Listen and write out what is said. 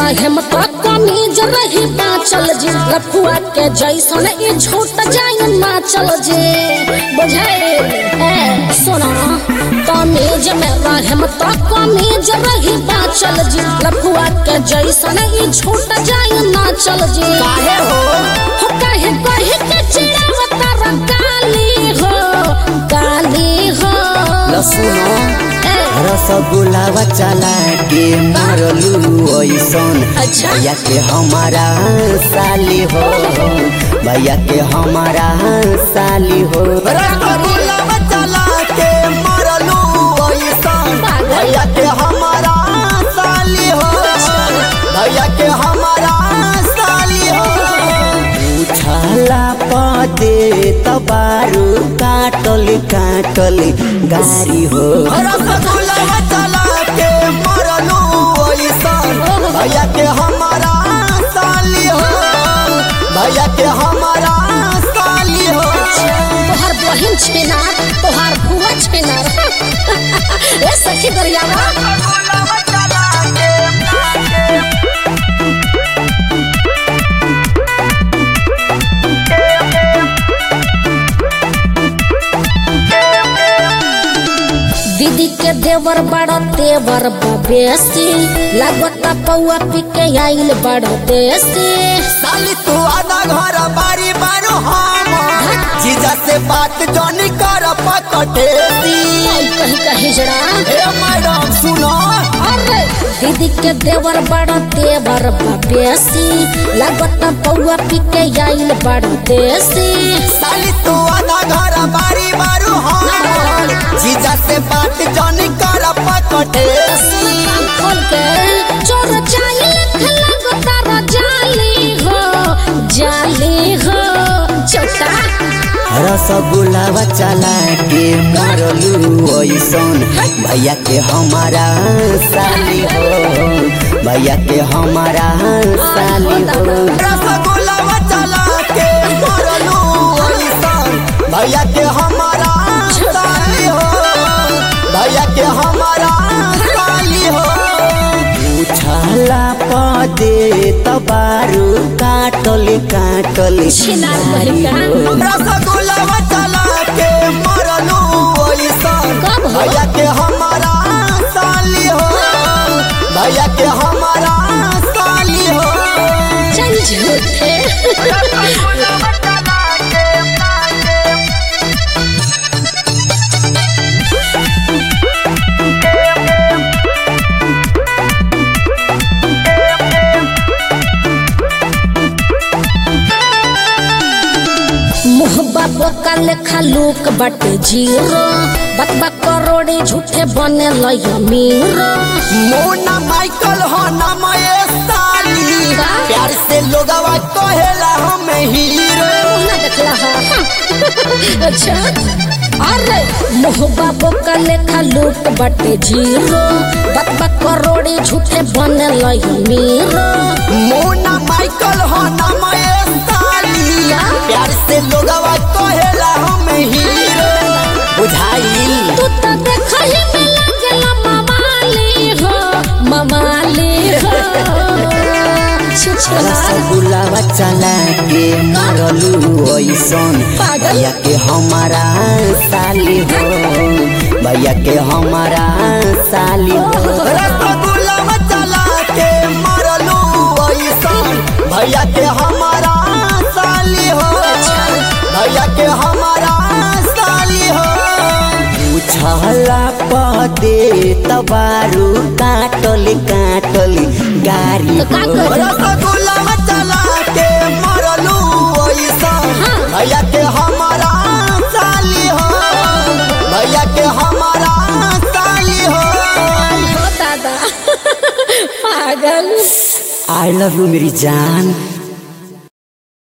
रहम तो कमीज रही बाचल जी लफुआ के जैसन ई झूठ जाय ना चल जी बुझाए ए सुना कमीज में रहम तो कमीज रही बाचल जी लफुआ के जैसन ई झूठ जाय ना चल जी काहे हो हो काहे कहे के चिड़ावता रंगाली हो काली हो ल सुनो ए, रसगुल्लावा चला के मारलू ऐसन अच्छा। भैया के हमारा साली हो भैया के हमारा साली हो रसगुल्लावा चला के मारलू ऐसन भैया के हमारा साली हो भैया के हमारा साली हो उछाला पदे तबारू काटल काटल गारी हो रसगुल्ला चला के मरलू ऐसन भैया के हमारा साली हो भैया के हमारा साली हो तोहार बहिन छेना तोहार बुआ छेना ए सखी दरियावा दीदी के देवर बड़ा तेवर बेसी लागता पौआ पी के आइल बड़ा देसी साली तू आधा घर बारी बारू हम जीजा से बात जनी कर पकटेसी आई कहीं कहीं जरा हे मैडम सुनो अरे दीदी के देवर बड़ा तेवर बेसी लागता पौआ पी के आइल बड़ा देसी साली तू आधा घर बारी बारू हम जीजा से बात जनी कर पकटेसी खोल के चोर चाइल लगता रजाली हो जाली हो छोटा रसगुल्ला चला के मरलू ऐसन भैया के हमारा साली हो भैया के हमारा साली हो रसगुल्ला चला के मरलू ऐसन भैया के हमारा साली हो भैया के हमारा साली हो उछाला पदे तबारू काटल काटल छिनार बहिका। रसगुल्ला चला के मरलू ऐसन कब हो? भैया के हमारा साली हो भैया के हमारा साली हो चल झूठे मुहबा बोका लेखा लूक बटे जीरो बतबा करोड़े झूठे बने लय मीरो मोना माइकल हो नाम ये साली का? प्यार से लोगवा कहेला हमें हीरो ना देखला हा अच्छा अरे मोहबा बोका लेखा लूक बटे जीरो बतबा करोड़े झूठे बने लय मीरो मोना माइकल हो नाम ये साली का? प्यार से लोगवा कहेला हमें हीरो बुझाइल तू तो देखले में लागेला मवाली हो मवाली हो छुछला रसगुल्ला चला के मरलू ऐसन पागल। भैया के हमारा साली हो भैया के हमारा साली हो रसगुल्ला चला के मरलू ऐसन भैया के हमारा साली हो भैया के हमारा साली हो उछला पदे तबारू काटल काटल गारी तो का हो करी? रसगुल्ला चला के मरलू ऐसन हाँ। भैया के हमारा साली हो भैया के हमारा साली हो हो दादा पागल आई लव यू मेरी जान